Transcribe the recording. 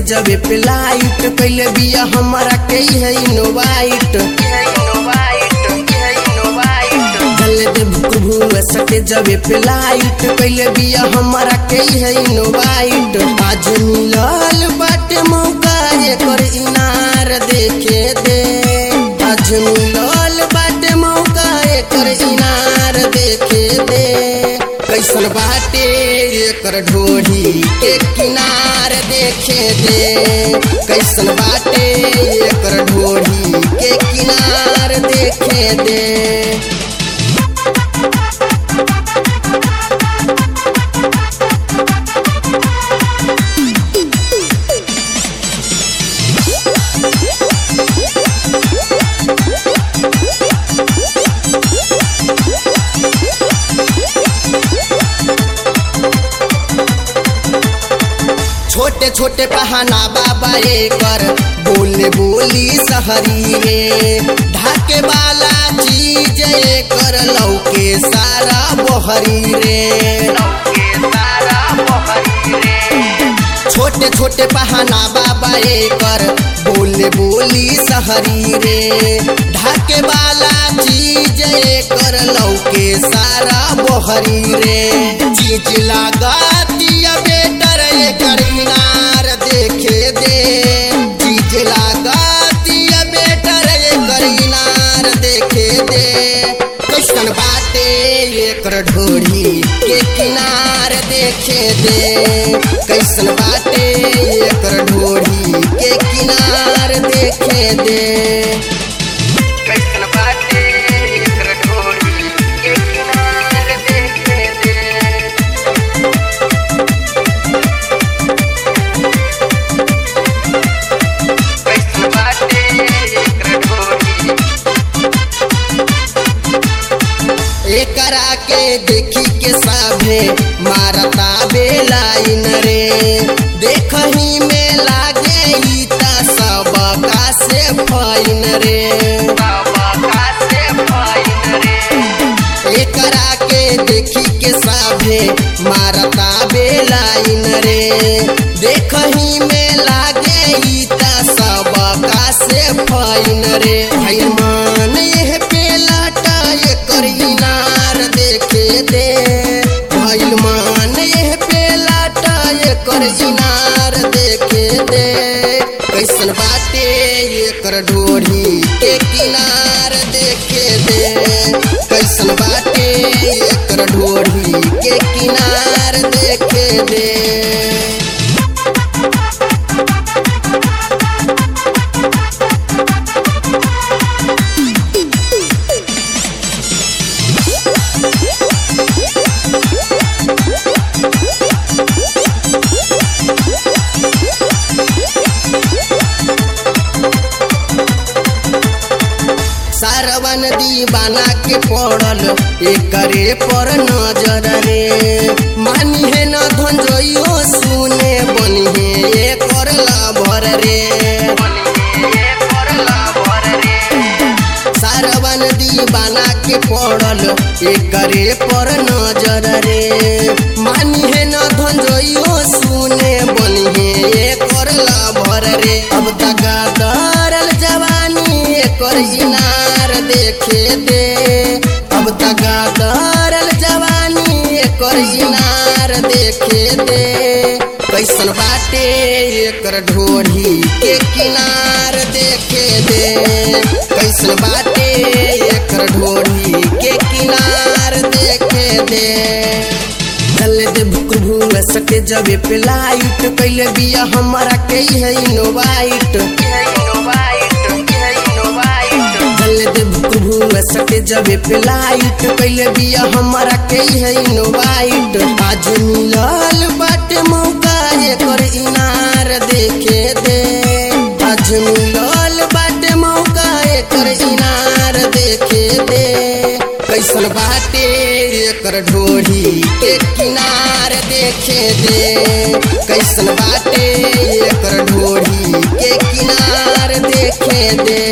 जबे पे लाइट कैले बिया हमारा के है इनोवाइट गले दे भुक भुआ सके जबे पे लाइट कैले बिया हमारा के है इनोवाइट आज मिलल बाटे मौका एकर इनार देखे दे आज मिलल बाटे मौका एकर इनार देखे दे कैसन बाटे एकर ढोढ़ी के किनार देखे दे कैसन बाटे एकर ढोढ़ी के किनार देखे दे छोटे छोटे पहाना बाबा एकर बोले बोली सहरी रे ढाके वाला चीज एकर लौके सारा बहरी रे छोटे छोटे पहाना बाबा एकर बोले बोली सहरी रे ढाके वाला चीज एकर लौके सारा बहरी रे चीज लागतिया बेटर एकर इनार देखे दे चीज लागतिया बेटर एकर इनार देखे दे कैसन बाटे एकर ढोढ़ी के किनार देखे दे कैसन बाटे एकर ढोढ़ी के किनार देखे दे कैसन बाटे एकर ढोली के किनार देखे दे कैसन बाटे एकर ढोली एकरा के देखी के साभे मारता बेलाइन रे देखही में लागे ई त सब का से फाइन रे बाबा का से फाइन रे एकरा के देखी के साभे मारता बेलाइन रे देखही में लागे ई त सब का से फाइन रे भाई मान यह पेलाटा एकर इनार देखे दे भाई मान यह पेलाटा एकर इनार देखे दे कैसन बाटे एकर ढोढ़ी के किनार देखे दे कैसन बाटे एकर ढोढ़ी के किनार देखे दे सारवन दीवाना के पड़ल एकरे पर नजर रे मानी है न धंजोइयो सुने बनी है एकर लाभर रे बनिए परला भर रे सारवन दीवाना के पड़ल एकरे पर नजर रे मानी है न धंजोइयो सुने बनी है एकर लाभर रे अब तक दरल जवानी एकर इनार देखे दे अब तक दरल जवानी एकर इनार देखे दे कैसन बाटे एकर ढोढ़ी के किनार देखे दे कैसन बाटे एकर ढोढ़ी के किनार देखे दे चले दे भुक भुआ सके जबे पे लाइट कैले बिया हमारा के है इनोवाइट ये इनोवाइट ये इनोवाइट चले दे भुक भुआ सके जबे पे लाइट कैले बिया हमारा के है इनोवाइट आज मिलल बाटे मौका एकर इनार देखे दे आज मिलल बाटे मौका एकर इनार देखे दे कैसन बाटे एकर ढोढ़ी के किनार देखे दे कैसन बाटे एकर ढोढ़ी के किनार देखे दे